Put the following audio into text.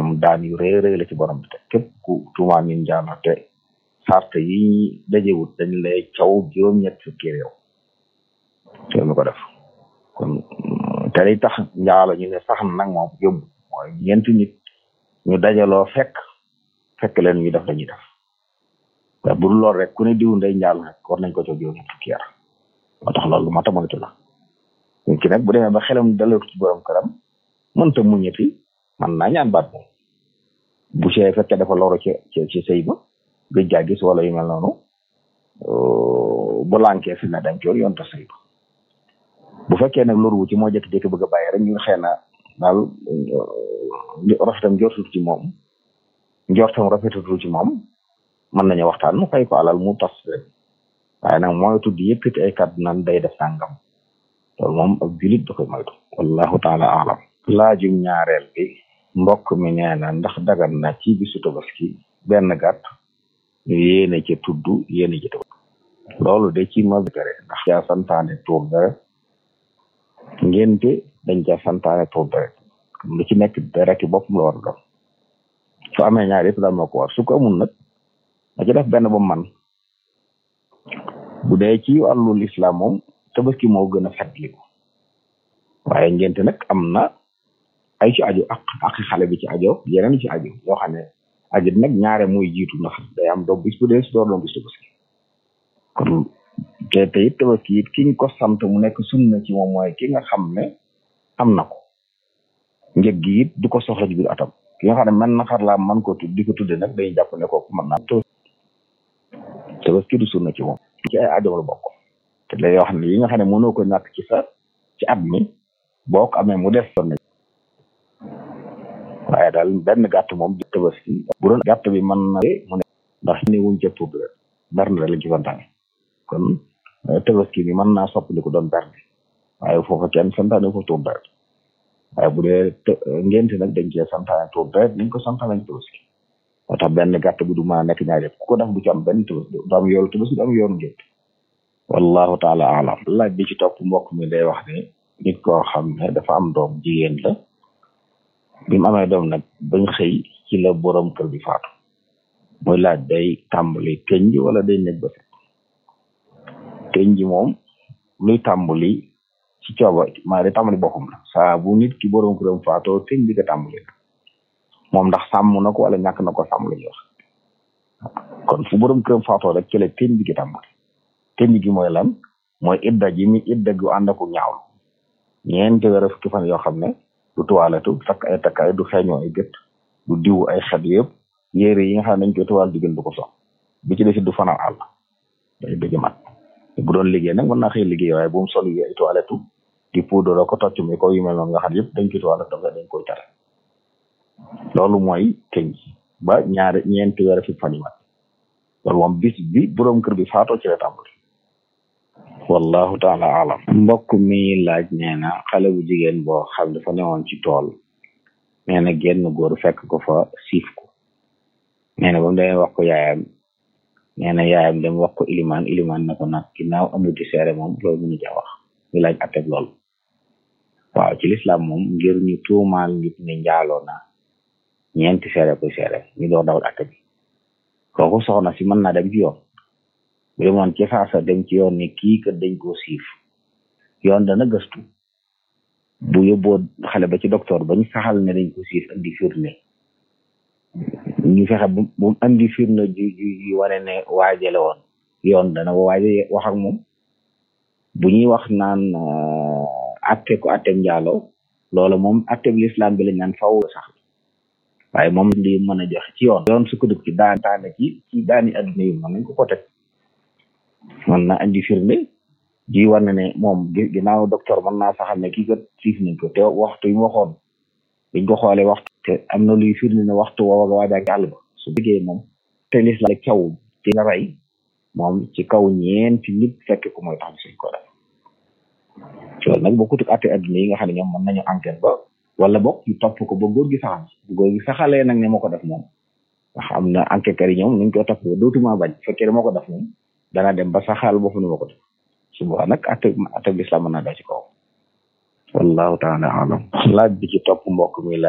moom daan yu rëy rëy la ci borom bi te képp ku tuumaan ñun njaalo te sart yi dajewut dañ lay caw juróom-ñett fukki réew te mi ko def kon te li tax njaalo ñu ne sax nag moom yóbbu mooy ñeenti nit ñu dajaloo fekk fekk leen ñu def dañuy def waaye bu dul lool rek ku ne diw ndey njaalo rek war nañ ko caw juróom-ñett fukki yar moo tax loolu lu mat a moytu la nit ki nag bu demee ba xelam dalatu ci borom këram mënta muñeti man naa ñaan baat moom bu see fekkee dafa loro ci ci ci sëy ba gëj gaa gis wala yu mel noonu bu lànkee fi na dañ coor yoon ta sëy ba bu fekkee nag loru wu ci moo jékki-jékki bëgg a bàyyi rek ñu xëy na daal rafetam njortul ci moom njortam rafetatul ci moom mën nañu waxtaan mu fay ko alal mu tas rek waaye nag mooy tudd yëkkati ay kàddu naan day def sàngam loolu moom ak julit da koy moytu wallahu taala alam laajum ñaareel bi mbokk mi nee na ndax dagan na ci bisu tabaski benn gàtt ñu yéene ci tudd yéene ci tabaski loolu de ci ma kare ndax caa santaane tuur deret ngénte dañ ca santaane tuur deret lu ci nekk dereti boppam la war a doon su amee ñaar yëpp daal moo ko war su ko amul nag na ci def benn ba man bu dee ci wàllul islam moom tabaski moo gën a fetliku waaye ngénte nag am na ay ci aju ak ak xale bi ci ajo yeneen ci aju yoo xam ne aju nag ñaare muy jiitu ndax day am doom bis bu dee si door doom bis tabaski kon te te it tabaski it ki ñu ko sant mu nekk sunna ci moom mooy ki nga xam ne am na ko njëg gi it du ko soxla ci biir atam ki nga xam ne man na xar laa man ko tudd di ko tudde nag day jàpp ne kooku mën naa tabaski du sunna ci moom ci ay aajo la bokk te la yoo xam ne yi nga xam ne mënoo ko ñàkk ci sa ci at mi boo ko amee mu def sonn waaye daal benn gàtt moom di tabaski bu doon gàtt bi mën na mu ne ndax ne wuñ ca tudd rek berne rek lañ ci santaane kon tabaski bi mën naa soppali ko doon berne waaye foofa kenn santaane foofu tuur deret waaye bu dee ngénte nag dañ cee santaane tuur deret niñ ko santaane ci tabaski moo tax benn gàtt bi du mën a nekk ñaar yëpp ku ko def du ci am benn tabaski du am yoolu tabaski du am yoonu ngénte wallahu taala alam laaj bi ci topp mbokk mi day wax ne nit koo xam ne dafa am doom jigéen la bi mu amee doom nag bañ xëy ci la borom kër bi faatu muy laaj day tàmbali tënj wala day nekk ba set tënj moom luy tàmbali ci cooba maa day tàmbali boppam la saa bu nit ki borom këram faatoo tënj bi nga tàmbali moom ndax sàmm na ko wala ñàkk na ko sàmm la ñuy wax kon fu borom këram faatoo rek ci la tënj bi nga tàmbali tënj gi mooy lan mooy idda ji mi idda gu ànd ak ñaaw ñeenti weer fukki fan yoo xam ne du tuwaalatu takk ay takkaay du xeeñoo ay gët du diw ay xet yëpp yére yi nga xam ne dañ koy tuwaal diggante du ko sox bi ci desit du fanaan àll day bëgg mat bu doon liggéey nag mën naa xëy liggéey waaye bu mu sol yi ay toilette di poudre ko tocc mi ko yu mel noonu nga xam yëpp dañ koy toilette dafa dañ koy tere loolu mooy tënj ba ñaari ñeenti weer fukki fan yi mat loolu moom bis bi borom kër bi faatoo ci la tàmbali wallahu taala alam mbokk mi laaj nee na xale bu jigéen boo xam dafa newoon ci tool nee na genn góor fekk ko fa siif ko nee na ba mu demee wax ko yaayam nee na yaayam dem wax ko ilimaan ilimaan na ko nag ginnaaw amuti seere moom loolu mënu ca wax ñu laaj atteb loolu waaw ci lislaam moom ngir ñu tuumaal nit ne njaaloo na ñeenti seere koy seere ñu door dawal atte bi kooku soxna si mën naa dem ci yoon bu demoon ci saasa dem ci yoon ni kii kat dañ koo siif yoon dana gëstu bu yóbboo xale ba ci docteur bañ saxal ne dañ ko siif andi firnde ñu fexe bu bu andi firnde ju ju wane ne waajale woon yoon dana waaje wax ak moom bu ñuy wax naan atte ko attem njaaloo loola moom atteb l'islam bi lañ naan faw sax waaye moom li mën a joxe ci yoon yoon sukkandiku ci daan daane ci ci daani adduna yi mën nañ ko ko teg mën na andi firnde ji war na ne moom ginnaaw docteur mën naa saxal ne kii kat siif nañ ko te waxtu yi mu waxoon biñ ko xoolee waxtu te am na luy firnde ne waxtu woowa nga waajaa àll ba su bëggee moom te l'islam caw ci nga rey moom ci kaw ñeenti nit fekk ko mooy tax suñ ko def loolu nag bokkut ak atte adduna yi nga xam ne ñoom mën nañu enquête ba wala bokk ñu topp ko ba góor gi saxal bu góor gi saxalee nag ne moo ko def moom ndax am na enquêteurs yi ñoom nuñ koy topp ba dootuma bañ fekkee ne moo ko def moom dana dem ba saxal bopp ni moo ko def su boobaa nag atte atte l'islam mën naa dal ci kaw wallahu taala alam laaj bi ci topp mbokk mi la